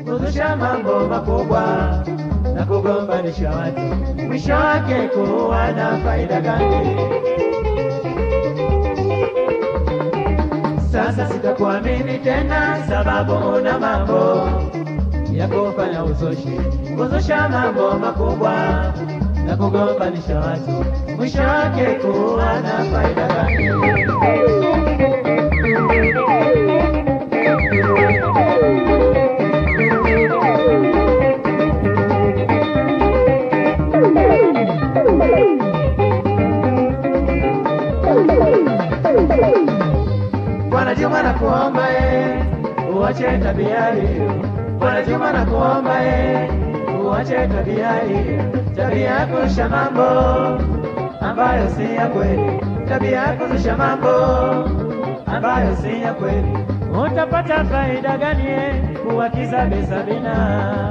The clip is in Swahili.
kuzusha mambo makubwa na kugombanisha watu, mwisho wake kuwa na faida gani? Sasa sitakuamini tena, sababu una mambo ya kufanya uzushi, kuzusha mambo makubwa na kugombanisha watu, mwisho wake kuwa na faida gani? Bwana Juma nakuomba eh, uache tabia hiyo. Bwana Juma nakuomba eh, uache tabia hiyo, tabia ya kurusha mambo ambayo si ya kweli, tabia ya kurusha mambo ambayo si ya kweli. Utapata faida gani eh, kuwakiza Bi Sabina?